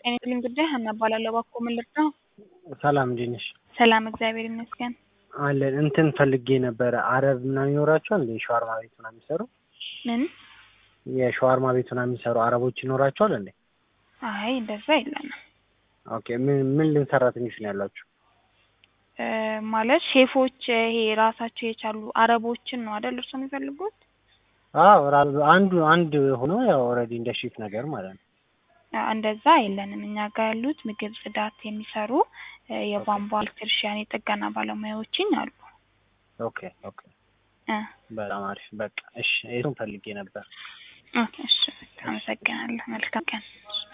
ጤና ጉዳይ ሀና እባላለሁ። እባክዎ ምን ልርዳው? ሰላም እንዴት ነሽ? ሰላም እግዚአብሔር ይመስገን። አለን እንትን ፈልጌ ነበረ። አረብ ምናምን ይኖራቸዋል እንዴ? ሸዋርማ ቤት ምናምን የሚሰሩ ምን? የሸዋርማ ቤት ምናምን የሚሰሩ አረቦች ይኖራቸዋል እንዴ? አይ እንደዛ የለንም። ኦኬ ምን ምን ልን ሰራተኞች ነው ያሏችሁ? እ ማለት ሼፎች ይሄ ራሳቸው የቻሉ አረቦችን ነው አይደል እርሶ የሚፈልጉት? አዎ ራ- አንዱ አንድ ሆኖ ያው ኦልሬዲ እንደ ሼፍ ነገር ማለት ነው። አ- እንደዛ የለንም። እኛ ጋር ያሉት ምግብ ጽዳት የሚሰሩ እ የቧንቧ ኤሌክትሪሽያን፣ የጥገና ባለሙያዎችን አሉ። ኦኬ ኦኬ እ በጣም አሪፍ በቃ እሺ፣ እሱን ፈልጌ ነበር። ኦኬ፣ እሺ አመሰግናለሁ። መልካም ቀን።